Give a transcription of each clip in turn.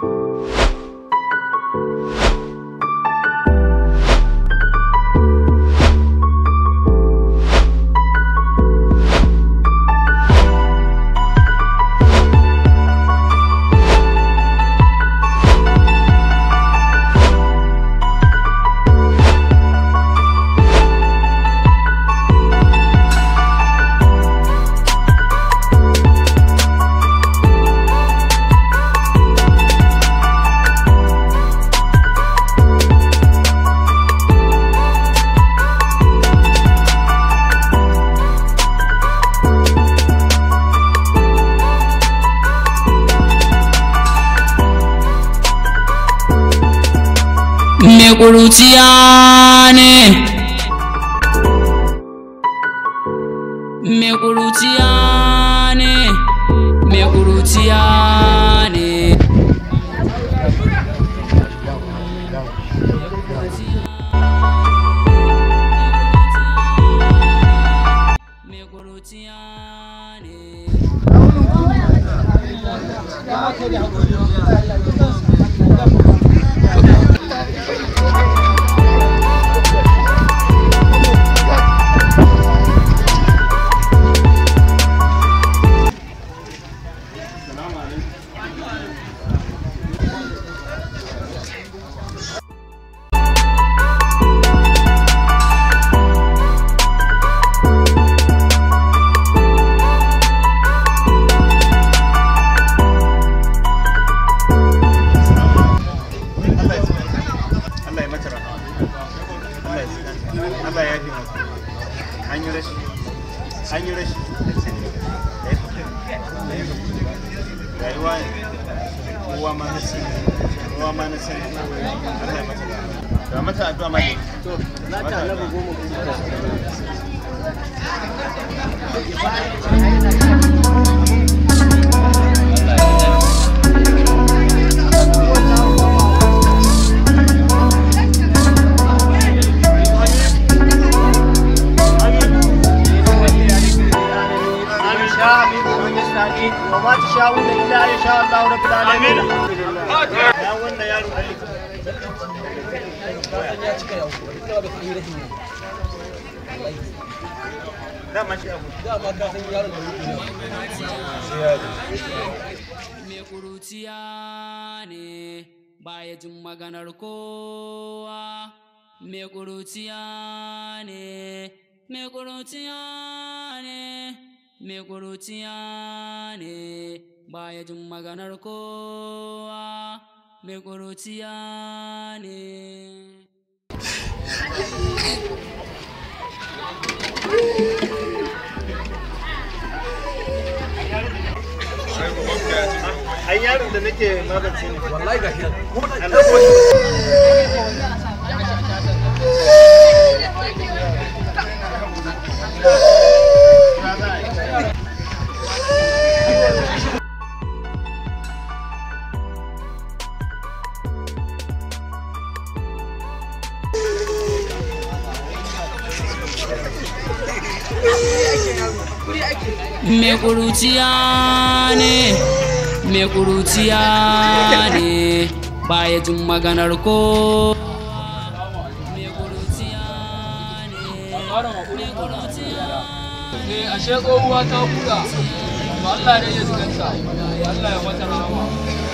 Me ƙuruciya ne Me ƙuruciya ne Me ƙuruciya ne Me ƙuruciya ne Allah ya mata rahama Allah ya tsira Allah ya yafe masa an yi rashi an yi rashi rayuwa ne kowa ma na sani kowa ma na sani Allah ya mata rahama ga mata addu'a ma ne to na ta annabi goma آمين شاء آمين ومن يستعين وما تشاءون إلا أن يشاء الله رب العالمين ya wannan yaro dama shi abu Me ƙuruciya ne baya jin maganar kowa. Me ƙuruciya ne, me ƙuruciya ne, me ƙuruciya ne baya jin maganar kowa. Me ƙuruciya ne. ai yaron da nake magance ne wallahi ga shi Me ƙuruciya ne, me ƙuruciya ne, baya jin maganar ko. Me ƙuruciya ne, me ƙuruciya ne ashe tsohuwa ta buɗa ba Allah ne ya ziganta Allah ya mata rahama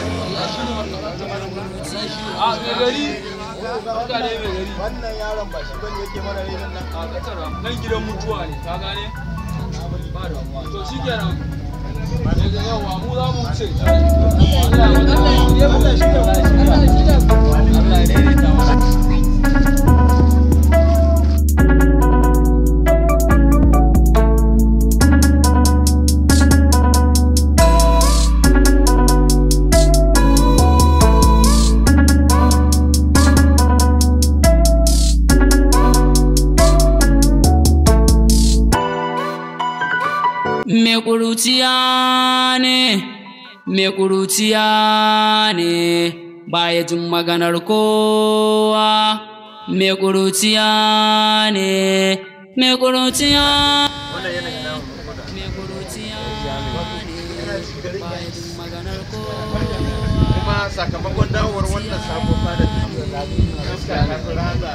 a mai gari Barka dai mai gari wannan yaron ba shi bane yake mana renon nan a katara nan gidan mutuwa ne ka gane ba da to shi kenan daga yawa mu za mu wuce Allah ya mata rahama Allah shi da Allah ya daidaita mana Me ƙuruciya ne, me ƙuruciya ne, baya jin maganar kowa. Me ƙuruciya ne, me ƙuruciya wannan yana da namu me ƙuruciya ne, baya jin maganar kowa. kuma sakamakon dawowar wannan sabon fada da iska ta fi raza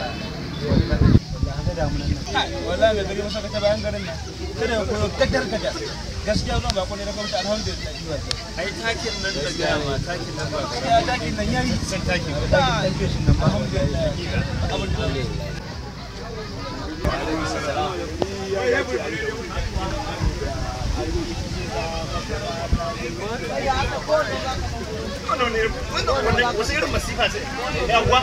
wallahi mai zage masa ta bayan garin nan kada ya koyo gaddar gaja gaskiya zuwa ba ne na gwamnati alhamdulillah ai takin nan da gaya ma takin nan ba ya dakin nan yayi san takin ba takin feshin nan alhamdulillah abin da wannan ne wannan wasu irin masifa ce yawa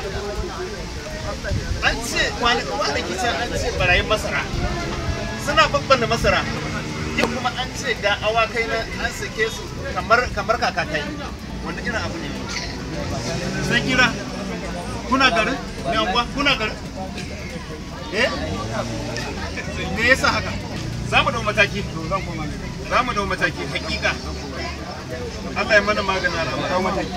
an ce kwanaki can an ce barayin masara suna babban masara yau kuma an ce ga awakai na an sake su kamar kamar kakakai wanda irin abu ne sai kira kuna garin ne anguwa kuna garin eh me yasa haka za mu dau mataki za mu dau mataki hakika Allah ya mana magana da dau mataki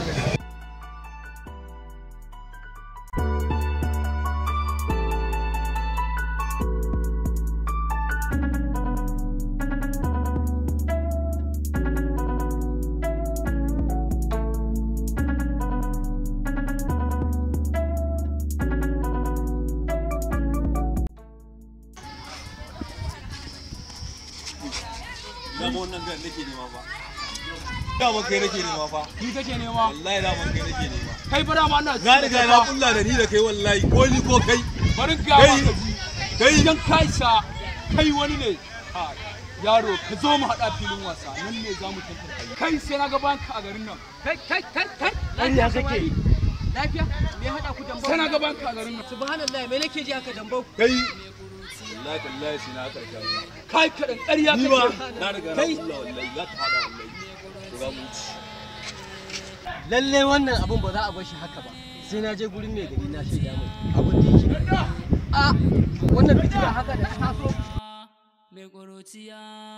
dama wannan gan nake nema fa dama kai nake nema fa Ni kake nema? wallahi dama kai nake nema Kai fa dama ana na riga na kulla da ni da kai wallahi ko ni ko kai Bari ga ma Kai. ka ji. kai Idan ka isa kai wani ne. Ha, Yaro ka zo mu haɗa filin wasa nan ne za mu tantance. Kai sai na ga banka a garin nan. Kai kai kai kai. Lafiya kake? Lafiya? Me ya haɗa ku dambau? Sai na ga banka a garin nan. Subhanallah me nake ji aka dambau? kai wallahi tallahi sai na karshe Kai kaɗan ƙarya ni ba kake. na riga na Kai. kulla wallahi za ta hada wallahi to ga mu ci Lalle wannan abun ba za a bar shi haka ba. Sai na je gurin mai gari na shaida mai abin da yake. A wannan fitina haka da ta taso. mai ƙuruciya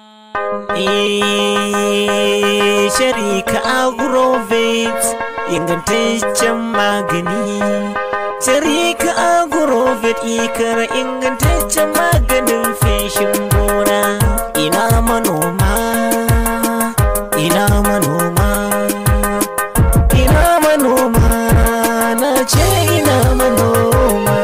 Eh, Sharika Agrovet ingantaccen magani. Sharika Agrovet ikara ingantaccen maganin feshin gona. Ina manoma, ina manoma, ina manoma, na ce ina manoma.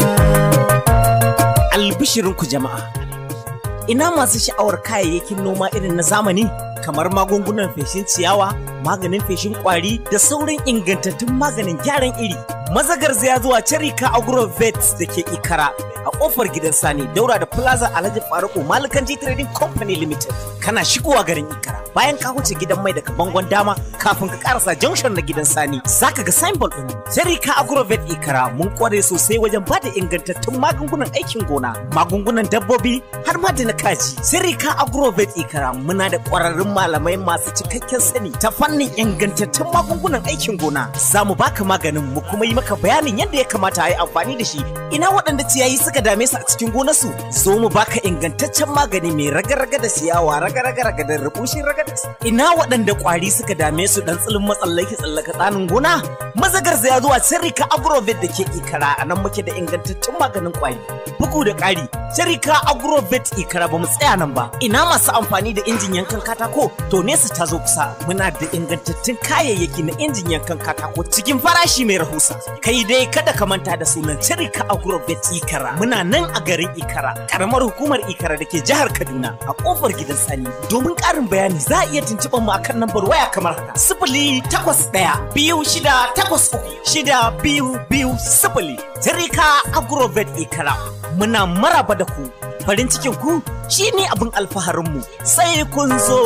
Albishirinku jama'a. ina masu sha'awar kayayyakin noma irin na zamani kamar magungunan feshin ciyawa maganin feshin kwari da sauran ingantattun maganin gyaran iri mazagar ya zuwa Cherika Agrovet da ke Ikara a kofar gidan Sani daura da Plaza Alhaji Faruku Malikan Trading Company Limited kana shigowa garin Ikara bayan ka wuce gidan mai daga bangon dama kafin ka karasa junction na gidan Sani zaka ga signboard din Cherika Agrovet Ikara mun kware sosai wajen bada ingantattun magungunan aikin gona magungunan dabbobi har ma da na kaji Cherika Agrovet Ikara muna da kwararrun malamai masu cikakken sani ta fannin ingantattun magungunan aikin gona za mu baka maganin mu kuma yi maka bayanin yadda ya kamata a yi amfani da shi ina waɗanda ciyayi suka dame su a cikin gonarsu zo mu baka ingantaccen magani mai raga-raga da ciyawa raga-raga da rubushin raga da ina waɗanda ƙwari suka dame su dan tsilin matsallaki tsallaka tsanin gona mazagar ya zuwa sirrika agrovet da ke ikara a nan muke da ingantaccen maganin ƙwari bugu da ƙari sirrika agrovet ikara ba mu tsaya nan ba ina masu amfani da injin yankan katako to nesa ta zo kusa muna da ingantattun kayayyaki na injin yankan katako cikin farashi mai rahusa kai dai kada ka manta da sunan Cirika Agrovet Ikara muna nan a garin Ikara karamar hukumar Ikara da ke jihar Kaduna a kofar gidan Sani domin ƙarin bayani za a iya tuntuɓar mu akan lambar waya kamar haka sifili takwas ɗaya biyu shida takwas uku shida biyu biyu sifili Cirika Agrovet Ikara muna maraba da ku farin cikin ku shine abin alfaharinmu sai kun zo.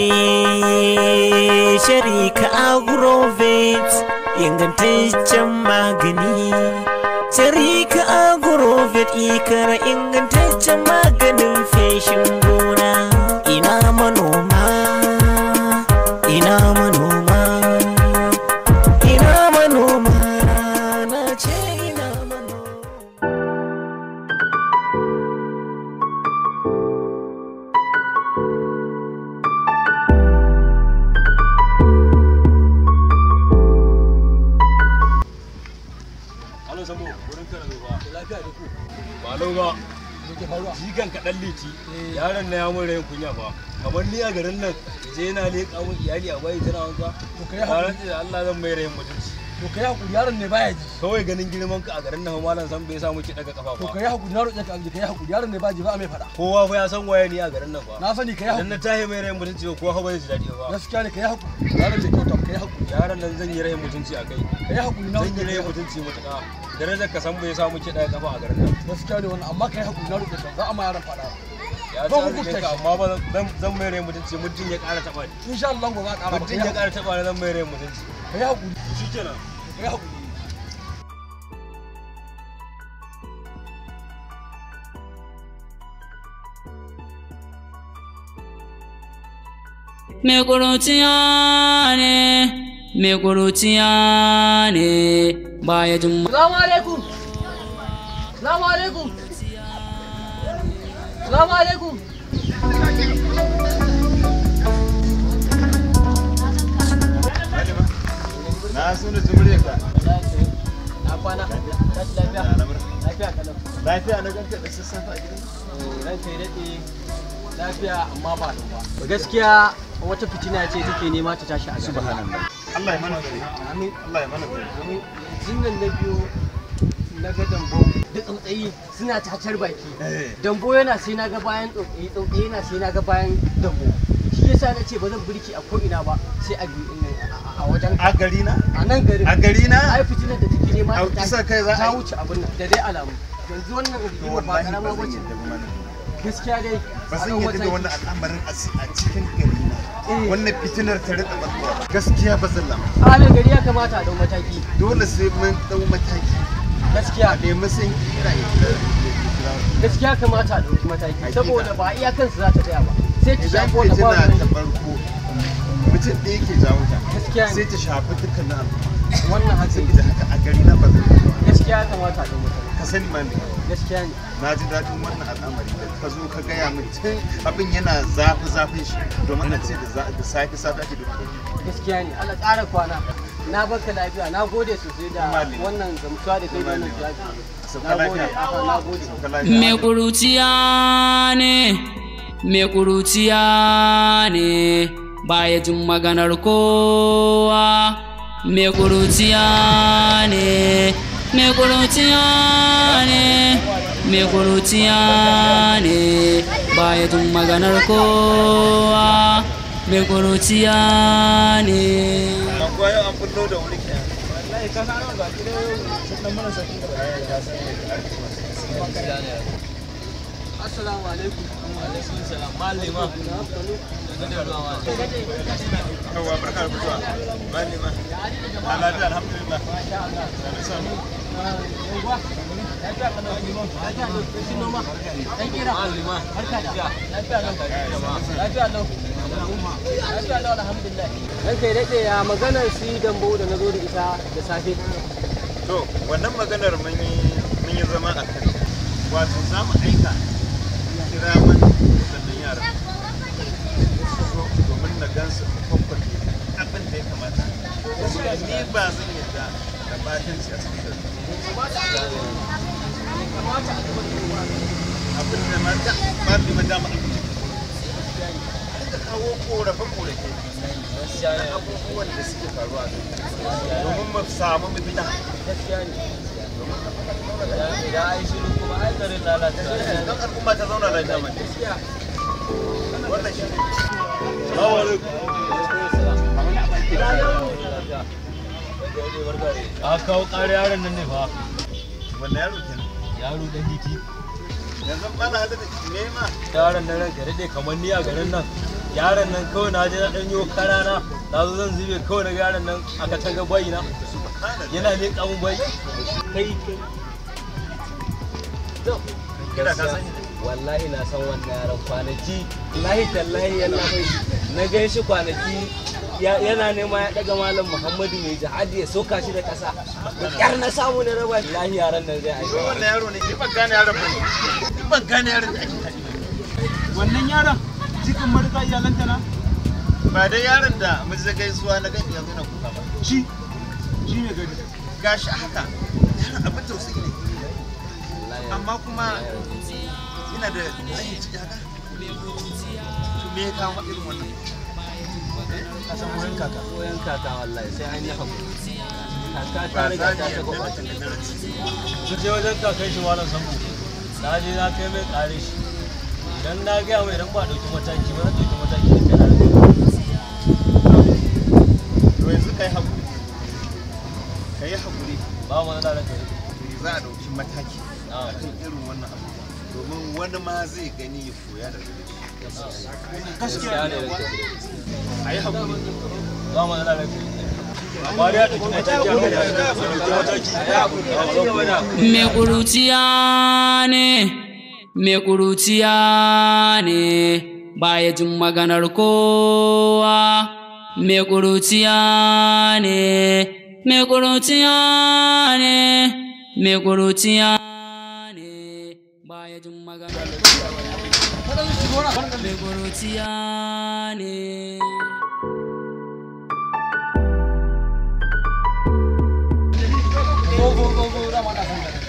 Eh, Sharika Agrovet ingantaccen magani. Sharika Agrovet ikara ingantaccen maganin feshin gona. Ina manoma, ina manoma, ina manoma, na ce ina manoma. Alo Sambo, wurin kana zo ba. Lafiya da ku. Ba lau ba. Jikan kaɗan liti, yaron na ya mun rayin kunya fa. Kamar ni a garin nan, je na leƙa mun iyali a bayi tana wanka. To kai da Allah zan mai rayin mutunci. to kai hakuri yaron ne baya ji kawai ganin girman ka a garin nan malam san bai samu ki daga kafa to ba kai hakuri na roƙe ka kai hakuri yaron ne ba ji ba a mai faɗa kowa fa ya san waye ni a garin nan ba na sani kai idan hakuri na tahi mai rayin mutunci ba kowa fa ba zai ji daɗi ba gaskiya ne kai hakuri yaron ne kyauta kai hakuri yaron nan zan yi rayin mutunci a kai kai hakuri na zan yi roƙe rayin ka mutunci mutuka darajar ka san bai samu ki daga kafa a garin nan gaskiya ne wannan amma kai hakuri na roƙe ka za a ma yaron faɗa ya Ba san hukunta ka shi. amma ba zan zan mai rayin mutunci mutum ya ƙara taɓa ni insha Allah gobe za a ƙara mutum ya ƙara taɓa ni zan mai rayin mutunci kai hakuri shikenan kai hakuri Me ƙuruciya ne, me ƙuruciya ne, baya jin Salamu alaikum. Salamu alaikum. Salamu alaikum. na so da jimre ka Na kwana. Tashi lafiya. Lafiya kalau. lafiya na ganka da sassafe a gidan Ran kai daɗe lafiya amma ba da ba. Gaskiya wata fitina ce take nema ta tashi a subhanallah. Allah ya mana gari Amin. Allah ya mana gari Amin. Zinnan na biyu na ga dambo da tsautsayi suna tatar baki. Dambo yana sai na ga bayan tsautsayi, tsautsayi yana sai na ga bayan dambo. Shi yasa na ce ba zan birki a ko'ina ba sai a a wajen a gari na a nan garin. a gari na ai fitinar da take nema A ta kusa kai za a ta yi. wuce abin nan da dai alamu yanzu wannan rigima ba wallahi karama ba ba zan ce yadda ba mana gaskiya dai ba zan a yadda da ɗau wannan mataki. al'amarin a si- a cikin gari na Eh. wannan fitinar ta rika barkowa gaskiya ba zan lama halin gari ya kamata a dau mataki dole sai mun dau mataki gaskiya a nemi san kira ya gaskiya kamata a dauki mataki saboda ba iya kansu za ta tsaya ba sai ta idan shafi wanda ba fitina ta wani farko mutum ɗaya ke jawo ta Gaskiya ne. sai ta shafi dukkanin al'umma wannan hatsi saboda haka a gari na ba zan yi ba gaskiya ya kamata a dau mataki ka sani ma ne gaskiya ne na ji daɗin wannan al'amari da ka zo ka gaya min tun abin yana zafi zafin shi domin a ce da za- da safe safe ake duka gaskiya ne Allah ƙara kwana na baka lafiya na gode sosai da Malami. wannan gamsuwa da kai da wannan jawabi sauka na gode lafiya aha, na gode sauka lafiya Me ƙuruciya ne, me ƙuruciya ne, baya jin maganar kowa. Me ƙuruciya ne, me ƙuruciya ne, me ƙuruciya ne, baya jin maganar kowa. Me ƙuruciya ne. Akwai yau an fullo da wuri kenan. assalamu alaikum Yawwa barka da fitowa. Bani ma. A lafiya alhamdulillah. Sani Ran kai daɗe ya maganar su dambo da na zo da ita da safe. To, wannan maganar mun yi mun yi zama a kai. Wato za mu aika kira man waɗannan yaran. Su zo domin na gan su kwakwale abin da ya kamata. Ni ba zan yadda da batanci a cikin gari. Abin da ma da ba bi ma dama abin da kawo korafe-korafe na abubuwan da suke faruwa a gari. domin mu samu mafita. Don al'umma ta zauna lafiya mai. Wannan shi ne. Salamu alaikum. a kawo ƙara yaron nan ne fa Wannan yaro kenan. yaro dan hiti Yanzu ba na hada da nema. yaron nan ranka daɗe kamar ni a garin nan yaron nan kawai na je na ɗan yi karana na zo zan zube kawai na ga yaron nan a katanga bayi na yana leƙa mun bai kai Kira ka sani. wallahi na san wannan yaron kwanaki wallahi tallahi yana bai na gan shi kwanaki ya- yana nema ya daga malam muhammadu mai jihadi ya soka shi da kasa da kyar na samu na raba shi wallahi yaron nan zai aiki Wannan yaro ne, ni ban gane yaron ba ne. Ni ban gane yaron da ake haɗi. wannan yaron jikin marika iyalanta na Ba dai yaron da mun zai gaisuwa na gani yanzu na kuka ba. shi shi ne gari Gashi haka. Yaron abin tausayi ne. Amma kuma ina da tsayin ciki haka. To me ya kawo irin wannan? a san wurin kaka wurin kaka wallahi sai an yi hakuri kaka ta riga ta ta gwamnati su je wajen kakan shi malam sambo na je na kai mai kare shi idan na gaya mai idan ba a ɗauki mataki ba zan ɗauki mataki da kai na rage to yanzu kai hakuri kai hakuri ba mu da kai za a ɗauki mataki na a kan irin wannan abu domin wani ma zai gani ya koya daga gare shi gaskiya ne da kai a yi hakuri ba mu da kai amma dai a ɗauki mataki a kai a ɗauki mataki Me ƙuruciya ne, me ƙuruciya ne, baya jin maganar kowa. Me ƙuruciya ne, me ƙuruciya ne, me ƙuruciya ne, baya jin maganar kowa. Me ƙuruciya ne. go go go go dama na san gare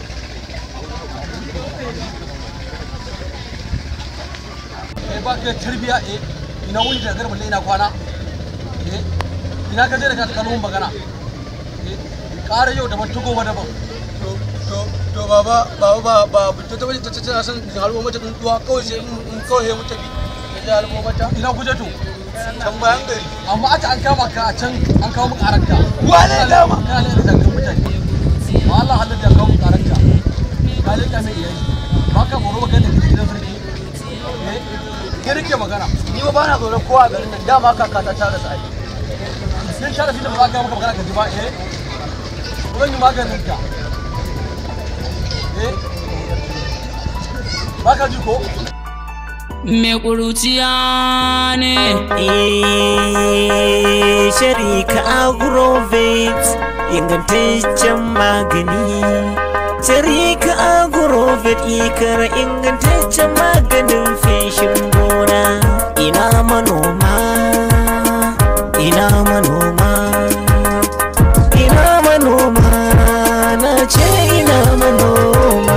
eh ba ka da tarbiya eh ina wuni da garba ina kwana eh ina ka je da ka ta kalmun magana eh ƙara yau daban tugo ba daban to to to baba baba ba ba to ta ta ta san halwo mata tsuntuwa kawai sai in kawai sai mu tafi da halwo mata ina kuje to can bayan gari amma aka an kama ka a can an kawo mu karanka wane dama kana ne da zangan mutane ma Allah halin da kawo mu karanka ka leka mai iyayi ba ka moro magana da gidan sarki eh ke rike magana ni ba bana tsoron kowa a garin nan dama kaka ta tara sai sun sharafi da ba za ka maka magana ka ji ba eh zan yi maganin ka eh ba ka ji ko Me ƙuruciya ne. Eh, Sharika Agrovet ingantaccen magani. Sharika Agrovet ikara ingantaccen maganin feshin gona. Ina manoma, ina manoma, ina manoma, na ce ina manoma.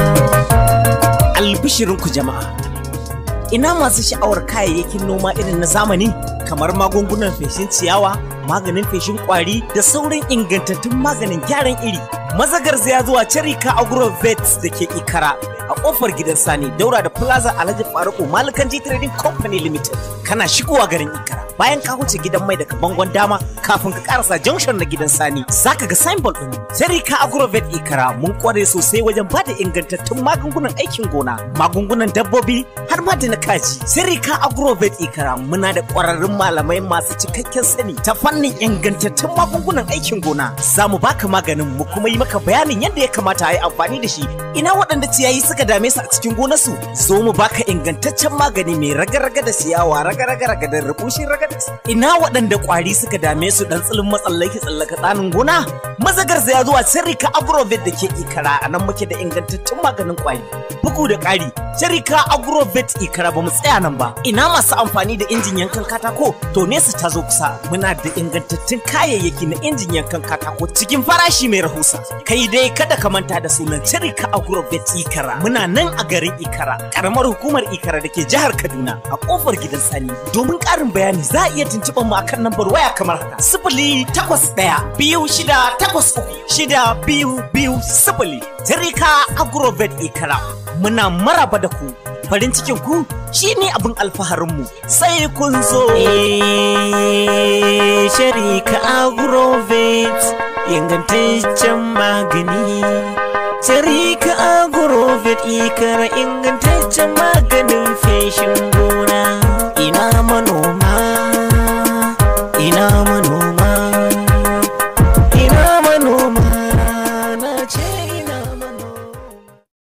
Albishirinku jama'a. ina masu sha'awar kayayyakin noma irin na zamani kamar magungunan feshin ciyawa maganin feshin kwari da sauran ingantattun maganin gyaran iri mazagar ya zuwa Cherika Agro Vets da ke Ikara a kofar gidan Sani daura da Plaza Alhaji Faruku Malikan G Trading Company Limited kana shigowa garin Ikara bayan ka wuce gidan mai daga bangon dama kafin ka karasa junction na gidan Sani zaka ga signboard din Cherika Agro Vet Ikara mun kware sosai wajen bada ingantattun magungunan aikin gona magungunan dabbobi har ma da na kaji Cherika Agro Vet Ikara muna da kwararrun malamai masu cikakken sani ta fannin ingantattun magungunan aikin gona za mu baka maganin mu kuma yi maka bayanin yadda ya kamata a yi amfani da shi ina waɗanda ciyayi suka dame su a cikin gonarsu zo mu baka ingantaccen magani mai raga-raga da ciyawa raga-raga da rubushin raga da ina waɗanda ƙwari suka dame su dan tsilin matsallaki tsallaka tsanin gona mazagar ya zuwa sirrika agrovet da ke ikara a nan muke da ingantaccen maganin ƙwari bugu da ƙari sirrika agrovet ikara ba mu tsaya nan ba ina masu amfani da injin yankan katako to nesa ta zo kusa muna da ingantattun kayayyaki na injin yankan katako cikin farashi mai rahusa kai dai kada ka manta da sunan Cherika Agrovet Ikara muna nan a garin Ikara karamar hukumar Ikara da ke jihar Kaduna a kofar gidan Sani domin ƙarin bayani za a iya tuntuɓar mu akan lambar waya kamar haka sifili takwas ɗaya biyu shida takwas uku shida biyu biyu sifili Cherika Agrovet Ikara muna maraba da ku farin cikin ku shine abin alfaharinmu sai kun zo Sharika Agrovet ingantaccen magani Sharika Agrovet ikara ingantaccen maganin feshin gona